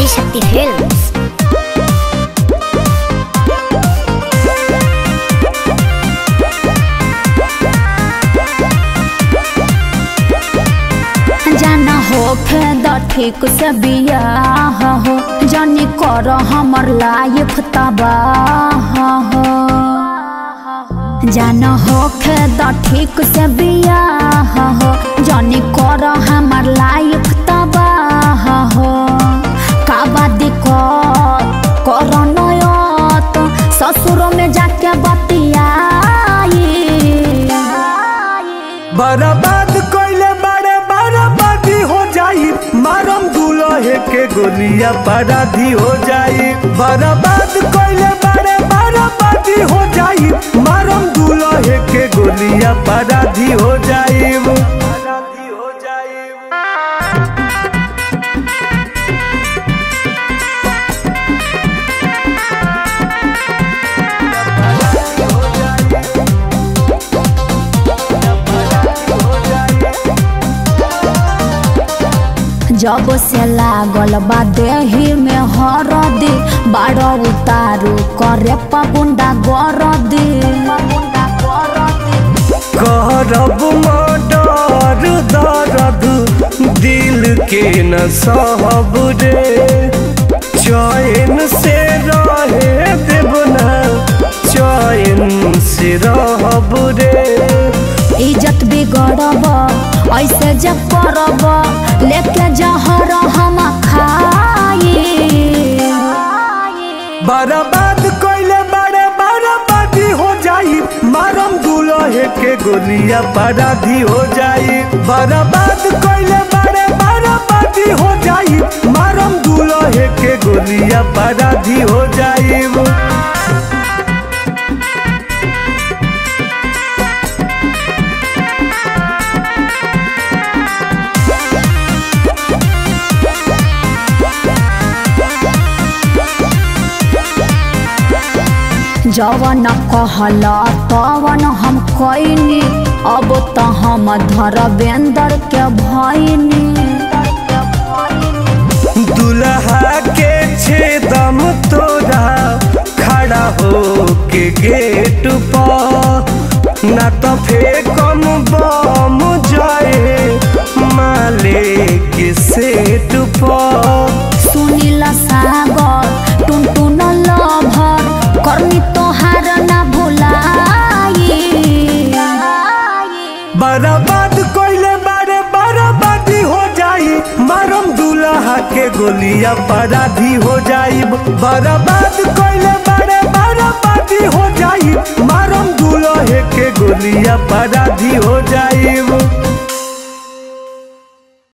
Adishakti Films. जाना होखे द ठीक से बियाह हो जानी कर हमर लाइफ तबाह हो जाना होखे द ठीक से बियाह हो जानी कर हमर लाइफ तबाह हो काबा दिक्कत कर नयत ससुर में जाके बतियाई बर्बाद कइले बड़े बर्बादी हो जाई मारम दुलहे के गोलिया बराधी हो जाई बर्बाद कइले बड़े बर्बादी हो जाई मारम दुलहे के गोलिया बराधी हो जाई बराधी हो जाई जब से लागल बा देही में हरदी बाड़ उतारू करे पगुंडा गरदी करब मर्डर दर्द दिल के न सहब रे चैन से रहे देव ना चैन से रहब रे इज्जत बिगड़ब ऐसे जब करब लेके जहर हम खाई बर्बाद कइले बड़े बर्बादी हो जाई मारम दुलहे के गोलिया बराधी हो जाई बर्बाद कइले बड़े बर्बादी हो जाई मारम दुलहे के गोलिया बराधी हो जाई जवन कहल तवन हम कैनी अब त हम धरवेंद्र के भैनी दुल्हा के छेदम तोरा खड़ा हो के गेट पर ना तो फेकम बम जाए माले के सेट पर सुनील सागर टुनटुन लभर करनी तोहार ना भुलाई बर्बाद कइले बारे बर्बादी हो जाई मारम दुल्हा के गोलिया बराधी हो जाई बर्बाद कइले बारे बर्बादी हो जाई मारम दुल्हे के गोलिया बराधी हो जाई